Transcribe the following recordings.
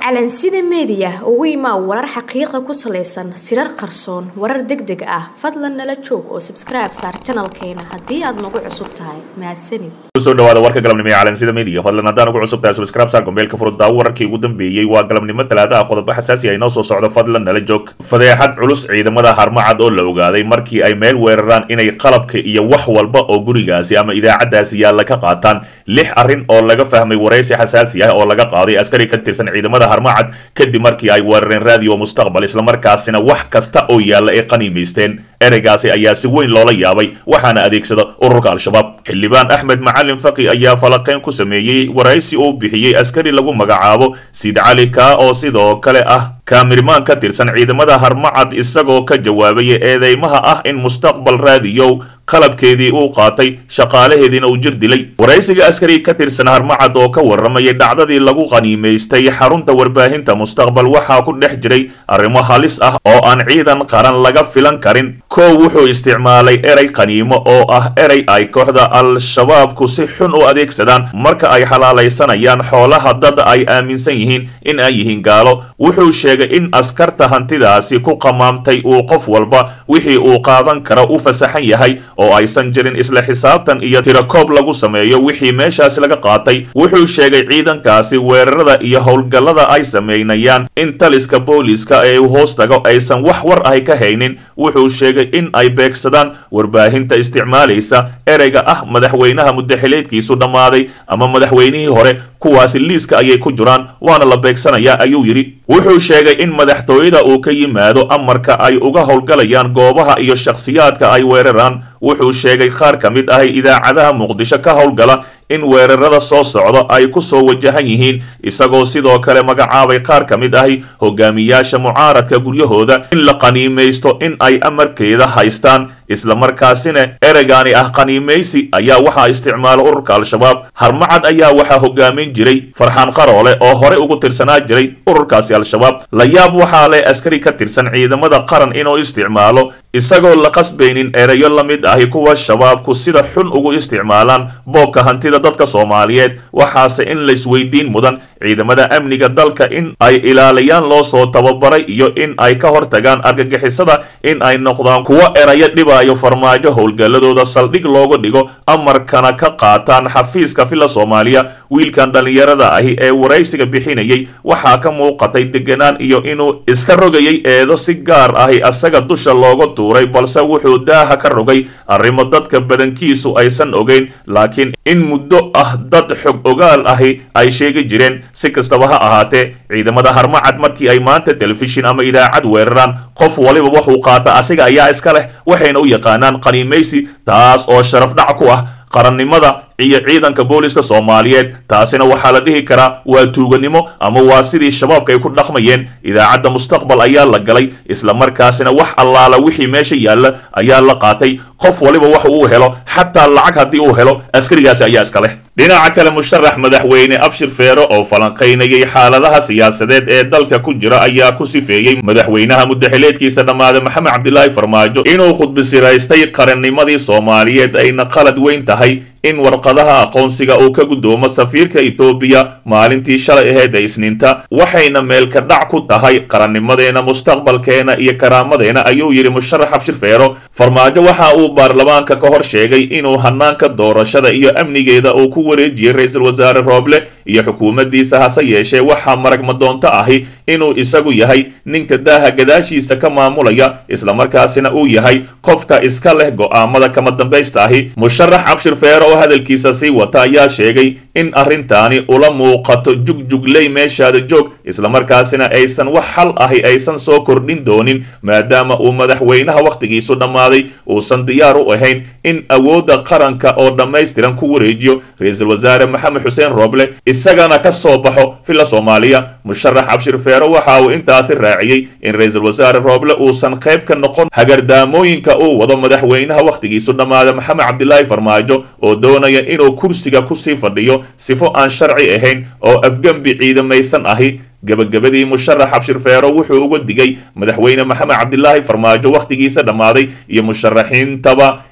calansida meediya ugu imaa warar xaqiiqa ku salaysan sirar qarsoon warar deg deg ah fadlan nala joog oo sabskribe saar janalkeena haddii aad nagu cusub tahay mahadsanid kusoo dhawaada warka galabnimo ee calansida media fadlan haddaan ugu cusub tahay subscribe saar gombeelka furudaawo wararkii ugu dambeeyey waa galabnimo talaada ah qodobo xasaasi ah inoo soo socdo fadlan nala joog fadeexad culus ciidamada harmacad oo la ogaaday markii ay meel weeraraan inay qalabka iyo wax walba oo gurigaasi ama idaacadaasi yaalla ka qaataan lix arrin oo laga fahmay waraysi xasaasi ah oo laga qaaday askari ka tirsan ciidamada harmacad kadib markii ay weerareen radio mustaqbal islamarkaasina wax kasta oo yaalla ay qaniimaysteen ereygaasi ayaa si weyn loola yaabay waxaana adeegsada ururka al-shabaab xildhibaan axmed macalin faqi ayaa falaqeyn ku sameeyey waraysi uu bixiyey askari lagu magacaabo sid cali kaa oo sidoo kale ah kaamirmaan ka tirsan ciidamada harmacad isagoo ka jawaabaya eedeymaha ah in mustaqbal raadiyow qalabkeedii uu qaatay shaqaalaheediina uu jir dilay waraysiga askari ka tirsan harmacad oo ka warramayay dhacdadii lagu qaniimaystay xarunta warbaahinta mustaqbal waxaa ku dhex jiray arrimo halis ah oo aan ciidan qaran laga filan karin kow wuxuu isticmaalay erey qaniimo oo ah erey ay kooxda al-shabaabku si xun u adeegsadaan marka ay xalaalaysanayaan xoolaha dad ay aaminsan yihiin in ay yihiin gaalo wuxuu sheegay in askarta hantidaasi ku qamaamtay uu qof walba wixii uu qaadan karo u fasaxan yahay oo aysan jirin isla xisaabtan iyo tirakoob lagu sameeyo wixii meeshaasi laga qaatay wuxuu sheegay ciidankaasi weerarada iyo howlgallada ay sameynayaan in taliska booliiska ee uu hoos tago aysan wax war ahy ka haynin wuxuu sheegay in ay beegsadaan warbaahinta isticmaalaysa ereyga ah madaxweynaha muddaxileedkiisu dhammaaday ama madaxweynihii hore kuwaasi liiska ayay ku jiraan waana la beegsanayaa ayuu yidhi wuxuu sheegay in madaxtooyada uu ka yimaado amarka ay uga howlgalayaan goobaha iyo shakhsiyaadka ay weeraraan wuxuu sheegay qaar ka mid ahay idaacadaha muqdisho ka howlgala in weerarada soo socdo ay ku soo wajahan yihiin isagoo sidoo kale magacaabay qaar ka mid ahi hogaamiyaasha mucaaradka guryahooda in la qaniimaysto in ay amarkeeda haystaan islamarkaasina ereygaani ah qaniimaysi ayaa waxaa isticmaala ururka al-shabaab harmacad ayaa waxaa hogaamin jiray farxaan qaroole oo horey ugu tirsanaa jiray ururkaasi al-shabaab la yaab waxaa leh askari ka tirsan ciidamada qaran inuu isticmaalo isagoo la qasbaynin ereyo la mid ahi kuwa shabaabku sida xun ugu isticmaalaan boobka hantida dadka soomaaliyeed waxaase in laysweydiin mudan ciidamada amniga dalka in ay ilaaliyaan loo soo tababaray iyo in ay ka hortagaan argagixisada in ay noqdaan kuwo erayo dhibaayo farmaajo howlgalladooda saldhig looga dhigo amarkana ka qaataan xafiiska villa soomaaliya wiilkan dhallinyarada ahi ee waraysiga bixinayay waxaa ka muuqatay deganaan iyo inuu iska rogayay eedo si gaar ahi asaga dusha looga tuuray balse wuxuu daaha ka rogay arrimo dadka badankiisu aysan ogeyn laakiin in muddo ah dad xog ogaal ahi ay sheegi jireen si kastaba ha ahaatee ciidamada harmacad markii ay maanta telefishin ama idaacad weeraraan qof waliba wuxuu qaata asiga ayaa iska leh waxayna u yaqaanaan qaniimaysi taas oo sharaf dhac ku ah qarannimada iyo ciidanka booliska soomaaliyeed taasina waxaa la dhihi karaa waa tuuganimo ama waa sidii shabaabka ay ku dhaqmayeen idaacadda mustaqbal ayaa la galay islamarkaasina wax allaala wixii meesha yaalla ayaa la qaatay qof waliba wax uu helo xataa lacag haddii uu helo askarigaasi ayaa iska leh dhinaca kale musharax madaxweyne abshir feero oo falanqaynayay xaaladaha siyaasadeed ee dalka ku jira ayaa ku sifeeyey madaxweynaha muddaxileedkiisa dhammaada maxamed cabdilaahi farmaajo inuu khudbisiraystay qarannimadii soomaaliyeed ayna qalad weyn tahay in warqadaha aqoonsiga uu ka guddoomo safiirka etoobiya maalintii shalay aheyd ee isniinta waxayna meelka dhac ku tahay qarannimadeena mustaqbalkeena iyo karaamadeena ayuu yidhi musharax abshir feero farmaajo waxa uu baarlamaanka ka hor sheegay inuu hanaanka doorashada iyo amnigeeda uu ku wareejiyey ra-iisul wasaare rooble iyo xukuumaddiisa hase yeeshee waxaa marag madoonto ahi inuu isagu yahay ninka daaha gadaashiisa ka maamulaya islamarkaasina uu yahay qofka iska leh go'aamada kama dambaysta ahi musharax abshir feero oo hadalkiisa sii wata ayaa sheegay in arrintaani ula muuqato jugjugley meeshaada joog islamarkaasina aysan wax xal ahi aysan soo kordhin doonin maadaama uu madaxweynaha wakhtigiisu dhammaaday uusan diyaar u ahayn in awoodda qaranka oo dhammaystiran ku wareejiyo ra-iisul wasaare maxamed xuseen rooble isagana ka soo baxo villa soomaaliya musharax cabshir feero waxa uu intaasi raaciyey in ra-iisul wasaare rooble uusan qayb ka noqon hagardaamooyinka uu wado madaxweynaha wakhtigiisu dhammaada maxamed cabdilaahi farmaajo oo doonaya inuu kursiga kusii fadhiyo sifo aan sharci ahayn oo afgembi ciidamaysan ahi gabagabadii musharax abshir feero wuxuu uga digay madaxweyne maxamed cabdilaahi farmaajo wakhtigiisa dhammaaday iyo musharaxiintaba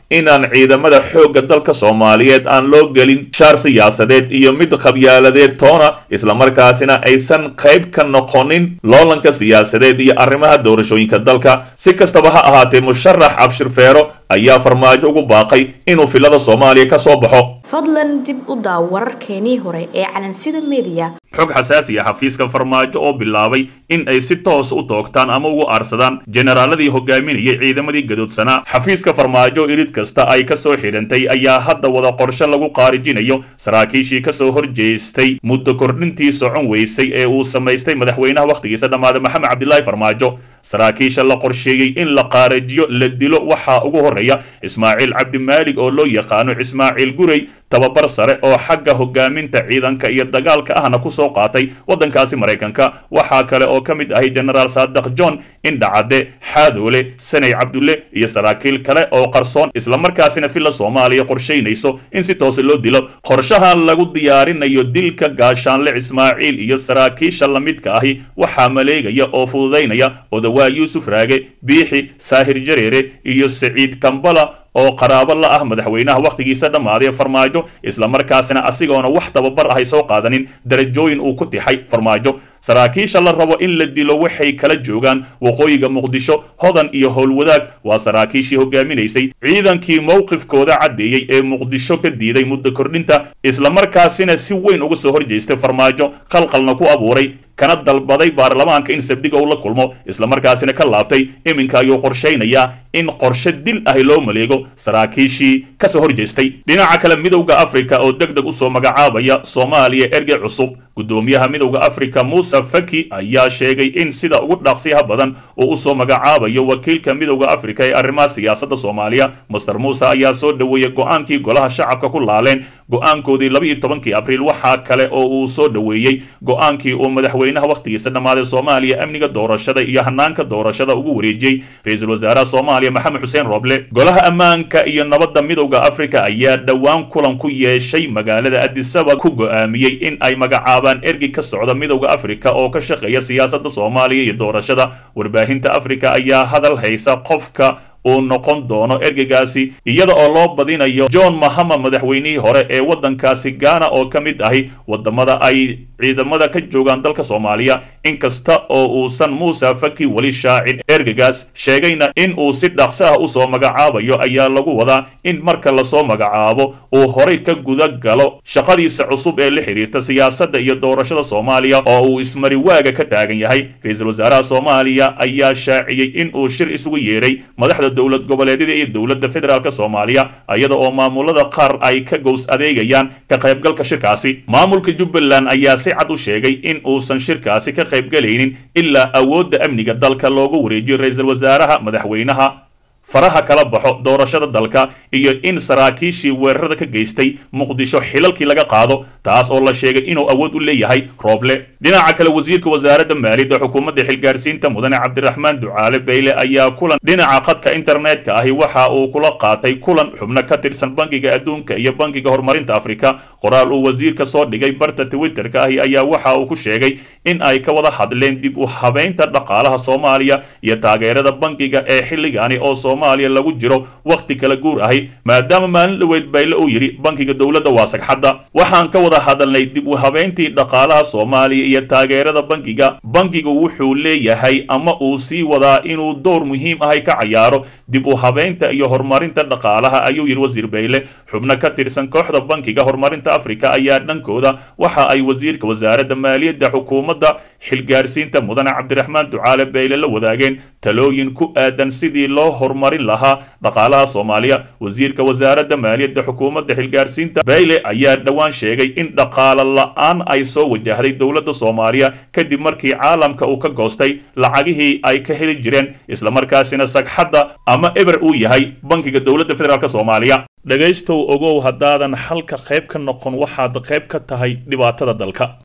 inaan ciidamada xoogga dalka soomaaliyeed aan loo gelin shaar siyaasadeed iyo mid qabyaaladeed toona islamarkaasina aysan qayb ka noqonin loolanka siyaasadeed iyo arrimaha doorashooyinka dalka si kastaba ha ahaatee musharax cabshir feero ayaa farmaajo ugu baaqay inuu filada soomaaliya ka soo baxo fadlan dib u daaw wararkeenii hore ee calansida mediya xog xasaasi ah xafiiska farmaajo oo bilaabay in ay si toos u toogtaan ama ugu aarsadaan generaaladii hogaaminayay ciidamadii gadoodsanaa xafiiska farmaajo irid kasta ay ka soo xidhantay ayaa hadda wada qorshe lagu qaarijinayo saraakiishii kasoo horjeestay muddo kordhintii socon weysay ee uu samaystay madaxweynaha wakhtigiisa dhammaaday maxamed cabdilaahi farmaajo saraakiisha la qorsheeyey in la qaarajiyo la dilo waxaa ugu horreeya ismaaciil cabdimaalig oo loo yaqaano ismaaciil gurey tababar sare oo xagga hogaaminta ciidanka iyo dagaalka ahna kusoo qaatay waddankaasi maraykanka waxaa kale oo ka mid ahay genaraal saadaq john indhacadde xaadoole saney cabdulle iyo saraakiil kale oo qarsoon islamarkaasina villa soomaaliya qorshaynayso in si toose loo dilo qorshahan lagu diyaarinayo dilka gaashaanle ismaaciil iyo saraakiisha lamidka ahi waxaa maleegaya oo fududaynaya odawaa yuusuf raage biixi saahir jareere iyo saciid kambala oo qaraabo la ah madaxweynaha wakhtigiisa dhammaaday farmaajo islamarkaasina asigoona wax tababar ahay soo qaadanin darajooyin uu ku tixay farmaajo saraakiisha la rabo in la dilo waxay kala joogaan waqooyiga muqdisho hodan iyo howlwadaag waa saraakiishii hogaaminaysay ciidankii mowqifkooda caddeeyey ee muqdisho ka diiday muddo kordhinta islamarkaasina si weyn uga soo horjeestay farmaajo khalqalna ku abuuray kana dalbaday baarlamaanka in sabdiga uu la kulmo islamarkaasina ka laabtay iminka ayuu qorshaynayaa in qorshe dil ahi loo maleego saraakiishii kasoo horjeestay dhinaca kale midowda afrika oo deg deg usoo magacaabaya soomaaliya ergey cusub gudoomiyaha midowda afrika muuse faki ayaa sheegay in sida ugu dhaqsiyaha badan uu usoo magacaabayo wakiilka midowda afrika ee arrimaha siyaasadda soomaaliya master muuse ayaa soo dhoweeyey go-aankii golaha shacabka ku laaleen go-aankoodii labaiyo tobankii abriil waxaa kale oo uu soo dhoweeyey go-aankii uu madaxweynaha wakhtigiisa dhammaaday soomaaliya amniga doorashada iyo hanaanka doorashada ugu wareejiyey ra-iisul wasaaraha soomaaliya maxamed xuseen roble golaha ammaanka iyo nabadda midowda afrika ayaa dhowaan kulan ku yeeshay magaalada adisaba ku go-aamiyey in ay magacaabaan ergey ka socda midowda afrika oo ka shaqeeya siyaasadda soomaaliya iyo doorashada warbaahinta afrika ayaa hadal haysa qofka uu noqon doono ergeygaasi iyada oo loo badinayo john mahama madaxweynihii hore ee waddankaasi gaana oo ka mid ahi wadamada ay ciidamada ka joogaan dalka soomaaliya inkasta oo uusan muuse faki weli shaacin ergeygaas sheegayna in uu si dhaqsi ah usoo magacaabayo ayaa lagu wadaa in marka lasoo magacaabo uu horay ka guda galo shaqadiisa cusub ee la xiriirta siyaasadda iyo doorashada soomaaliya oo uu ismariwaaga ka taagan yahay ra-iisul wasaaraha soomaaliya ayaa shaaciyey in uu shir isugu yeeray madaxda dowlad goboleedyada iyo dowladda federaalk soomaaliya iyada oo maamulada qaar ay ka gows adeegayaan ka qaybgalka shirkaasi maamulka jubbaland ayaa si cad u sheegay in uusan shirkaasi ka qaybgalaynin ilaa awoodda amniga dalka loogu wareejiyo ra-iisul wasaaraha madaxweynaha faraha kala baxo doorashada dalka iyo in saraakiishii weerarada ka geystay muqdisho xilalkii laga qaado taas oo la sheegay inuu awood u leeyahay rooble dhinaca kale wasiirka wasaaradda maaliyadda xukuumadda xilgaarsiinta mudane cabdiraxmaan ducaale bayle ayaa kulan dhinaca khadka internetka ahi waxa uu kula qaatay kulan xubno ka tirsan bangiga adduunka iyo bangiga horumarinta afrika qoraal uu wasiirka soo dhigay barta twitterka ahi ayaa waxa uu ku sheegay in ay ka wada hadleen dib u habeynta dhaqaalaha soomaaliya iyo taageerada bangiga ee xilligaani oo soomaaliya lagu jiro wakhti kala guur ahi maadaama maalin dhoweyd bayle uu yidhi bankiga dowladda waa sagxadda waxaan ka wada hadalnay dib u habeyntii dhaqaalaha soomaaliya iyo taageerada bankiga bankigu wuxuu leeyahay ama uu sii wadaa inuu door muhiim ahay ka cayaaro dib u habeynta iyo horumarinta dhaqaalaha ayuu yidhi wasiir bayle xubno ka tirsan kooxda bankiga horumarinta afrika ayaa dhankooda waxa ay wasiirka wasaaradda maaliyadda xukuumadda xilgaarsiinta mudane cabdiraxmaan ducaale bayle la wadaageen talooyin ku aadan sidii loo horumarin lahaa dhaqaalaha soomaaliya wasiirka wasaaradda maaliyadda xukuumadda xilgaarsiinta bayle ayaa dhowaan sheegay in dhaqaalo la-aan ay soo wajahday dowladda soomaaliya kadib markii caalamka uu ka goostay lacagihii ay ka heli jireen islamarkaasina sagxadda ama eber uu yahay bankiga dowladda federaalk soomaaliya dhegaystow ogow haddaadan xalka qayb ka noqon waxaad qayb ka tahay dhibaatada dalka